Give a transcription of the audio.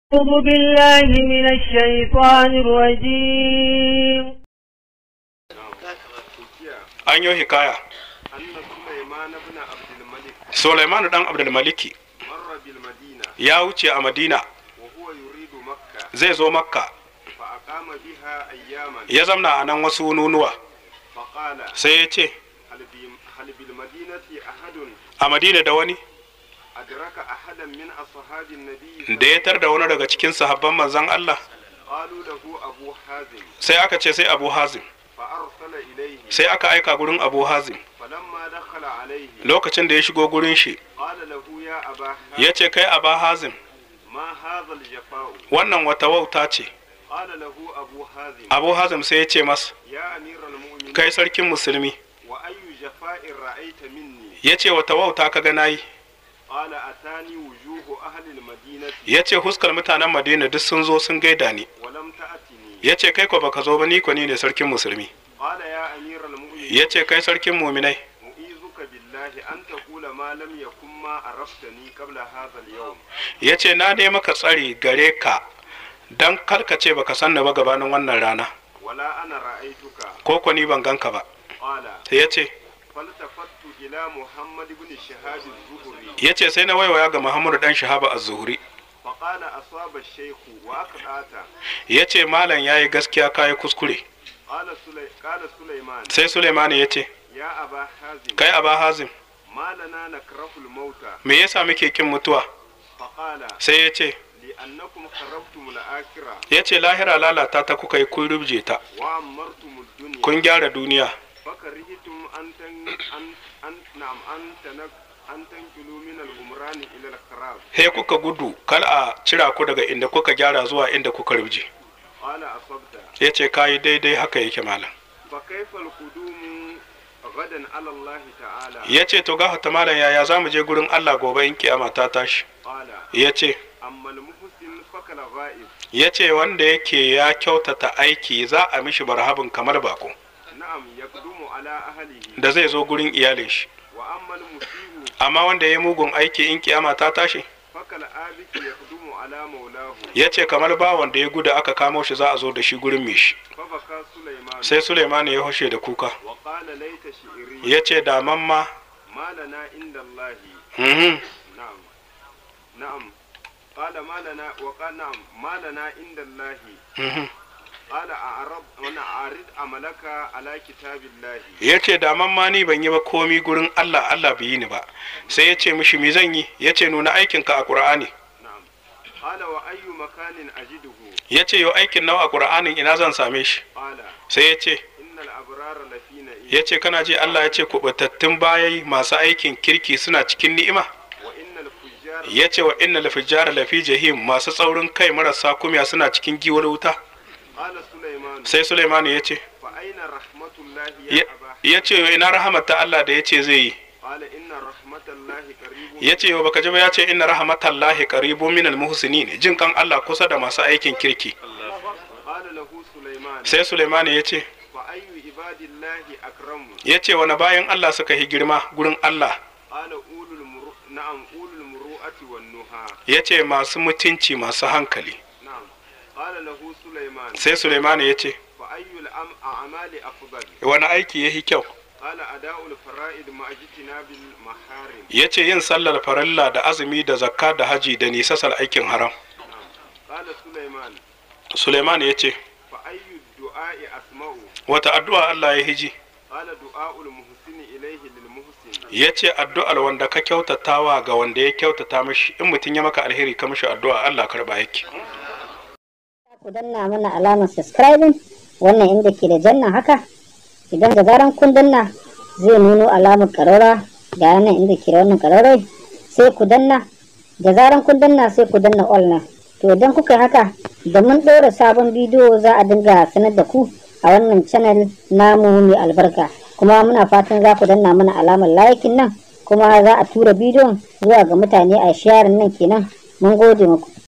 أعوذ بالله من الشيطان الرجيم an yi hikaya أن سليمان بن عبد الملك Sulaiman dan Abdulmaliki مر بالمدينة ya wuce a Madina وهو يريد مكة zai zo Makka فأقام بها أياما ya zamna a nan wasu nunuwa فقال sai ya ce هل, بي هل بالمدينة أحد a Madina da wani أدرك أحدا من أصحاب النبي da ya tar da wani daga cikin sahabban manzon Allah قالوا له أبو حازم sai aka ce sai Abu Hazim فأرسل إليه sai aka aika gurin Abu Hazim فلما دخل عليه lokacin da ya shigo gurin shi قال له يا أبا ya حازم ce kai Abu Hazim ما هذا الجفاء wannan wata wauta ce قال له أبو حازم Abu Hazim sai ya ce masa يا أمير المؤمنين kai sarkin musulmi وأي جفاء رأيت مني ya ce wata wauta ka ga nayi قال أتاني وجوه أهل المدينة ya ce huskar mutanen Madina duk sun zo sun gaida ni ولم تأتني ya ce kai ko baka zo ba ni ko ni ne sarkin musulmi قال يا أمير المؤمنين ya ce kai sarkin muminai أعيذك بالله أن تقول ما لم يكن ما عرفتني قبل هذا اليوم ya ce na ne maka tsari gare ka don karkace baka san ni ba gabanin wannan rana ولا أنا رأيتك ko ko ni ban ganka ba قال sai ya ce فالتفت إلى محمد بن شهاب الزهري ya ce sai na waiwaya ga muhammadu dan shahaba az-zuhri فقال أصاب الشيخ وأقطعت ya ce malam ya yi gaskiya kayi kuskure قال سلي... قال سليمان sai suleimani ya ce يا أبا حازم kai aba hazim ما لنا نكره الموت me yasa muke kin mutuwa فقال sai ya ce لأنكم خربتم الآخرة ya ce lahira lalata ta kuka yi kun rubje ta وعمرتم الدنيا kun gyara duniya فكرهتم أن تن... أن... أن... نعم أن تنك... أن تنقلوا من الغمران إلى الخراب he kuka gudu kal a cira ku daga inda kuka gyara zuwa inda kuka rubje قال أصبت ya ce kayi daidai haka yake malam فكيف القدوم غدا على الله تعالى ya ce to gafata malam yaya za mu je gurin allah gobe in kiyama ta tashi قال ya ce أما المحسن فكالغائب ya ce wanda yake ya kyautata aiki za a mishi barhabin kamar bako نعم يقدم على أهله da zai zo gurin iyalin shi وأما المسيء amma wanda ya yi mugun aiki in kiyama ta tashi فكالآبك يقدم على مولاه ya ce kamar bawan da ya gudu aka kamo shi za a zo da shi gurin mai shi فبكى سليمان sai suleimani ya hushe da kuka وقال ليت شعري ya ce daman ma ما لنا عند الله mhm, نعم نعم قال ما lana wa qala na'am ma lana inda Allah mhm. qala a'rab wana arid amalaka ala kitabillahi ya ce daman ma ni ban yi ba komi gurin Allah Allah bai yi ni ba sai ya ce mishi mi zan yi ya ce nuna aikinka a Qur'ani na'am qala wa ayyu makanin ajiduhu ya ce yau aikin nawa a Qur'anin ina zan same shi qala sai ya ce innal abrara lafi na'im ya ce kana ji Allah ya ce kubatattun bayayi masu aikin kirki suna cikin ni'ima wa innal fujjara ya ce wa innal fujjara lafi jahim masu tsaurin kai marasa kumya suna cikin giwar wuta qala sulaiman sai Sulaiman ya ce fa aina rahmatullahi ya ya aba ya ce ina rahamar ta Allah da ya ce zai yi qala inna rahmatallahi qaribun ya ce yau baka ji ba ya ce inna rahmatallahi qaribun minal muhsinin jin kan Allah kusa da masu aikin kirki qala lahu sulaiman sai Sulaiman ya ce fa ayyu ibadillahi akramu ya ce wani bayan Allah suka yi girma gurin Allah qala ulul muru na'am ulul muru'ati wan nuha ya ce masu mutunci masu hankali na'am qala lahu sulaiman sai Sulaiman ya ce fa ayyul am a'mali afdal wani aiki ya yi kyau qala ada'ul fara'id ma'ajtina bil maharim ya ce yin sallar farilla da azumi da zakka da haji da nisasar aikin haram qala sulaiman Sulaiman ya ce fa ayyu du'a'i asma'u wata addu'a Allah ya hiji qala du'a'ul muhsini ilayhi lil muhsin ya ce addu'ar wanda ka kyautatawa ga wanda ya kyautata mishi in mutum ya maka alheri ka mishi addu'a Allah karba yake ku danna mana alamar subscribing wannan inda ke da janna haka idan da zaran kun danna zai nuno alamar karora ga nan inda ke da wannan karorai sai ku danna da zaran kun danna sai ku danna all na to idan kuka yi haka da mun ɗora sabon bidiyo za a dinga sanar da ku a wannan channel namu mai albarka kuma muna fatan za ku danna mana alamar likin nan kuma za a tura bidiyon zuwa ga mutane a sharing nan kenan mun gode muku